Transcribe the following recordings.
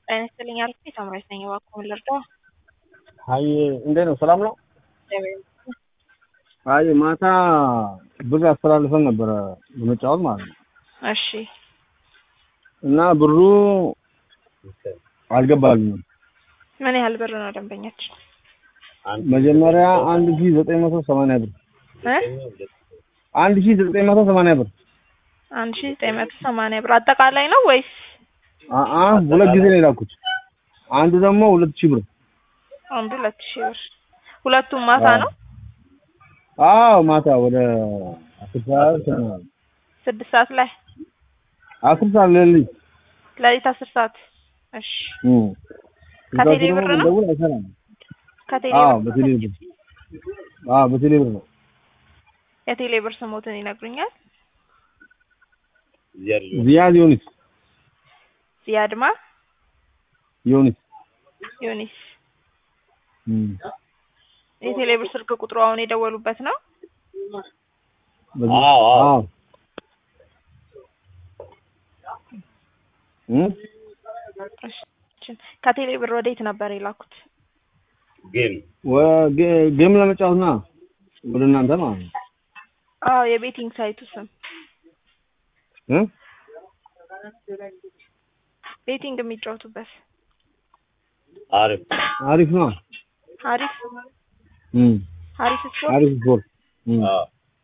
ጤና ይስጥልኝ አልኩኝ። ሳምራዊት ነኝ። እባክዎን ልርዳዎ? አይ እንዴት ነው? ሰላም ነው? እግዚአብሔር ይመስገን። አይ ማታ ብር አስተላልፈን ነበረ በመጫወት ማለት ነው እሺ እና ብሩ አልገባልኝም። ምን ያህል ብር ነው ደንበኛችን? መጀመሪያ አንድ ሺ ዘጠኝ መቶ ሰማንያ ብር እ አንድ ሺ ዘጠኝ መቶ ሰማንያ ብር አንድ ሺህ ዘጠኝ መቶ ሰማንያ ብር አጠቃላይ ነው ወይስ አአ ሁለት ጊዜ ነው የላኩት። አንዱ ደግሞ ሁለት ሺህ ብር አንዱ ሁለት ሺህ ብር? ሁለቱም ማታ አዎ። ነው? አዎ ማታ ወደ አስር ሰዓት ምናምን ስድስት ሰዓት ላይ አስር ሰዓት ሌሊት ሌሊት አስር ሰዓት እሺ እም እዛ ከቴሌ ደግሞ ብር ነው? ብንደውል አይሰራም። ከቴሌ አዎ ብር በቴሌ ብር አዎ በቴሌ ብር ነው። የቴሌ ብር ስሞትን ይነግሩኛል? ዚያድ ዮኒስ ዚያድማ ዮኒስ ዮኒስ እም የቴሌ ብር ስልክ ቁጥሩ አሁን የደወሉበት ነው? በዚህ- አዎ፣ አዎ። አዎ እም እሺ ከቴሌ ብር ወዴት ነበር የላኩት? ጌም ወ- ጌም ለመጫወት ና ወደ እናንተ ማለት ነው አዎ የቤቲንግ ሳይቱ ስም እ ቤቲንግ የሚጫወቱበት አሪፍ አሪፍ ነው። አሪፍ እም አሪፍ ስፖርት አሪፍ ስፖርት እም አዎ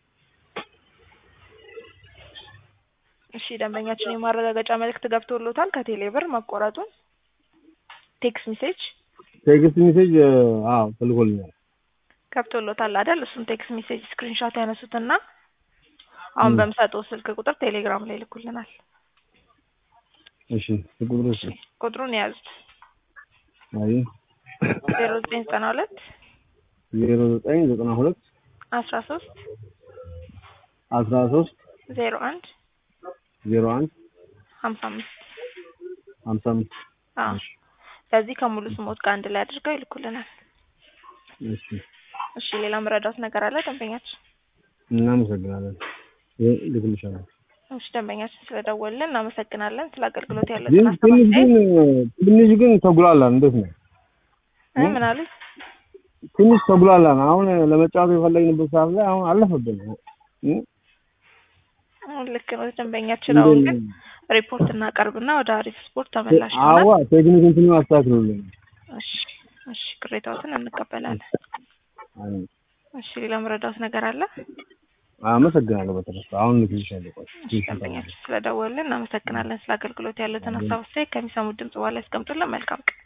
እሺ ደንበኛችን የማረጋገጫ መልእክት ገብቶሎታል ከቴሌ ብር መቆረጡን ቴክስት ሜሴጅ ቴክስት ሜሴጅ አዎ ተልኮልኛል። ገብቶሎታል አይደል? እሱን ቴክስት ሜሴጅ ስክሪንሾት ያነሱትና አሁን ም። በምሰጠው ስልክ ቁጥር ቴሌግራም ላይ ይልኩልናል። እሺ ቁጥሩ እሺ ቁጥሩን የያዙት አይ ዜሮ ዘጠኝ ዘጠና ሁለት ዜሮ ዘጠኝ ዘጠና ሁለት አስራ ሶስት አስራ ሶስት ዜሮ አንድ ዜሮ አንድ ሀምሳ አምስት ሀምሳ አምስት አዎ እሺ በዚህ ከሙሉ ስሞት ጋር አንድ ላይ አድርገው ይልኩልናል። እሺ እሺ ሌላ መረዳት ነገር አለ ደንበኛችን? እናመሰግናለን። ይሄ ልክልሻለሁ። እሺ ደንበኛችን ስለደወልን እናመሰግናለን። ስለ አገልግሎት ግን ያለትን ሀሳብ ትንሽ ግን አስተያየት ትንሽ ግን ተጉላላን። እንዴት ነው? እ ምን አሉት? ትንሽ ተጉላላን። አሁን ለመጫወት የፈለግንበት ሰዓት ላይ አሁን አለፈብን። እ? አሁን ልክ ነው ደንበኛችን። አሁን ግን ሪፖርት እናቀርብና ወደ አሪፍ ስፖርት ተመላሽ አዋ ይሆናል። ቴክኒክ እንትኑ አስተካክሉልን። እሺ እሺ ቅሬታዎትን እንቀበላለን። አይ፣ እሺ ሌላ መረዳት ነገር አለ? አመሰግናለሁ። በተረፈ አሁን ልክልሻለሁ። ቆይ እሺ ደንበኛችን ስለደወልን እናመሰግናለን። ስለ አገልግሎት ያሉትን ሀሳብ አስተያየት ከሚሰሙት ድምጽ በኋላ ያስቀምጡልን። መልካም ቀን